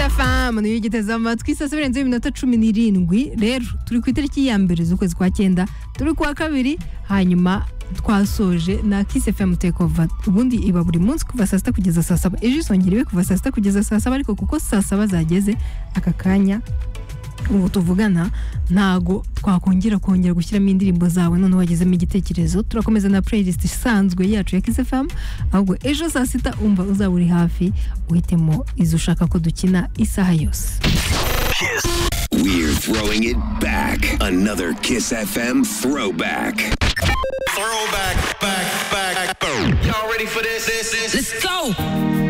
fm niyo igiteze amatwi saa saba zirenze iminota cumi n'irindwi rero turi ku itariki ya mbere z'ukwezi kwa cyenda turi kuwa kabiri hanyuma twasoje na kisi fm tekova ubundi iba buri munsi kuva saa sita kugeza saa saba ejo isongera ibe kuva saa sita kugeza saa saba ariko kuko saa saba zageze aka kanya ubu tuvugana ntago twakongera kongera gushyiramo indirimbo zawe none wagezemo igitekerezo turakomeza na playlist isanzwe yacu ya Kiss FM ahubwo ejo saa sita umva uzaba uri hafi uhitemo izo ushaka ko dukina isaha yose We're throwing it back. Another Kiss FM throwback. Throwback, back, back, boom. Y'all ready for this? This, this. Let's go.